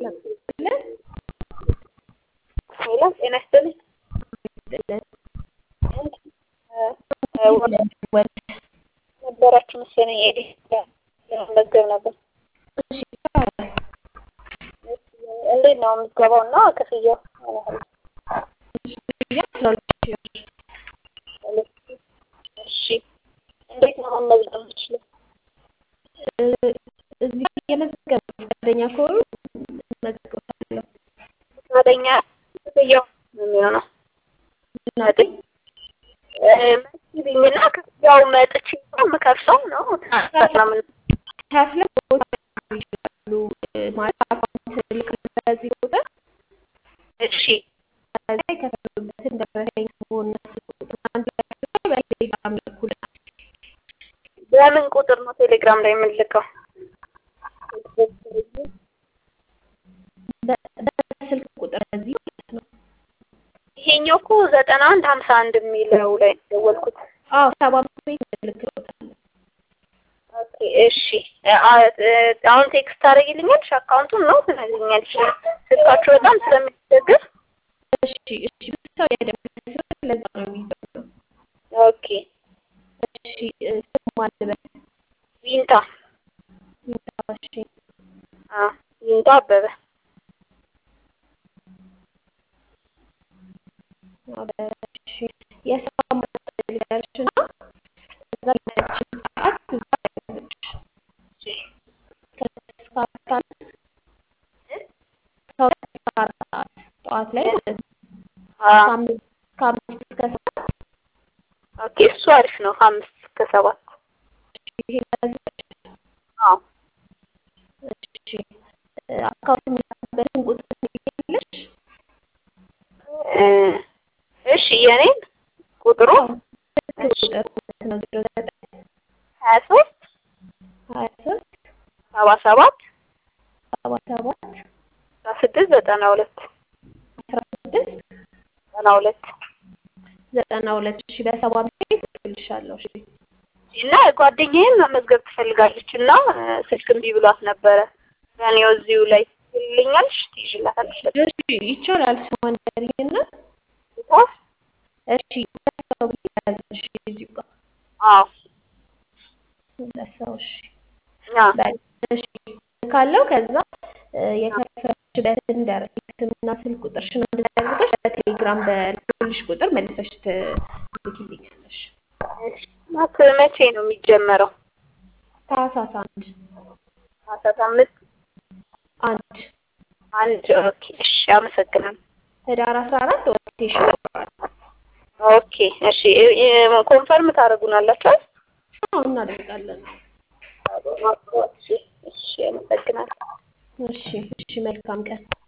ይስጥልን። ሄሎ ጤና ይስጥልኝ። ይስጥልን። ነበራችሁ መሰለኝ ኤዲ ለመመዝገብ ነበር። እሺ ይቻላል። እንዴት ነው የምትገባው እና ክፍያው? እሺ ክፍያ አስራ ሁለት ሺህ ብር። እሺ እንዴት ነው መመዝገብ የምችለው? እ እዚህ እየመዘገቡ ፈቃደኛ ከሆኑ እመዘግባለሁ። ፈቃደኛ ክፍያው ነው የሚሆነው ምናምን መስቢኝና ክፍያው መጥቼ ነው የምከፍለው ነው ምናምን ከፍለው ቦታ ይችላሉ ማለት አካውንት ልክ በዚህ ቁጥር እሺ ከዛ የከፈሉበትን ደረሰኝ ከሆነ ቁጥር አንድ ላይ አድርገው በቴሌግራም ልኩልናል። በምን ቁጥር ነው ቴሌግራም ላይ የምንልከው? በ- በስልክ ቁጥር በዚህ ማለት ነው። ይሄኛው እኮ ዘጠና አንድ ሀምሳ አንድ የሚለው ላይ ነው የደወልኩት። አዎ ሰባ አምስት ቤት እልክልዎታለሁ። ኦኬ እሺ አ- እ- አሁን ቴክስት ታደርጊልኛለሽ አካውንቱን ነው ትነግሪኛለሽ። ስልካችሁ በጣም ስለሚቸግር እሺ እሺ ብዙ ሰው ያደረገ ሲሆን ለዛ ነው የሚዘው። ኦኬ እሺ እ፣ ስም ማን ልበል? ቪንታ እሺ አ ቪንታ አበበ እሺ የስራ ማስጠልያሽ እና እዛ ያለችን ሰዓት እዛ ያለች ከስድስት እስከ አራት ሰዓት ከሁለት እስከ አራት ሰዓት ጠዋት ላይ ማለት ነው። አ ከአምስት ከአምስት እስከ ሰባት ኦኬ እሱ አሪፍ ነው ከአምስት እስከ ሰባት ይሄ ያዘች አዎ እሺ እ፣ አካውንት የሚላክበትን ቁጥር ትልኪልኛለሽ? እ፣ እሺ የኔን ቁጥሩ ስልክ ቁጥር ማለት ነው ዜሮ ዘጠኝ ሀያ ሶስት ሀያ ሶስት ሰባ ሰባት ሰባ ሰባት አስራ ስድስት ዘጠና ሁለት አስራ ስድስት ዘጠና ሁለት ዘጠና ሁለት ሺ በሰባ አምስት እልክልሻለሁ። እሺ እና ጓደኛዬም መመዝገብ ትፈልጋለች እና እ፣ ስልክ እምቢ ብሏት ነበረ። ያኔው እዚሁ ላይ ትልኛለሽ ትይዥላታለሽ። እሺ ይቻላል። ስሟን ንገሪኝና ጻፍ እሺ ለሰው ብዬ ያዝሽ እዚሁ ጋር አዎ ለሰው እሺ አዎ በቃ እሺ ካለው ከዛ እ፣ የከፈለሽበትን ደረሰኝ ስምና ስልክ ቁጥርሽን አንድ ላይ አድርገሽ በቴሌግራም በልኩልሽ ቁጥር መልሰሽ ትልኪልኛለሽ። እሺ። ማት መቼ ነው የሚጀመረው? ታህሳስ አንድ አስራ አምስት አንድ አንድ ኦኬ። እሺ አመሰግናለሁ። ህዳር አስራ አራት ኦሪንቴሽን ይኖራል። ኦኬ እሺ እ- እ- ኮንፈርም ታደርጉናላችሁ? አዎ እናደርጋለን። እሺ እሺ አመሰግናለሁ። እሺ እሺ መልካም ቀን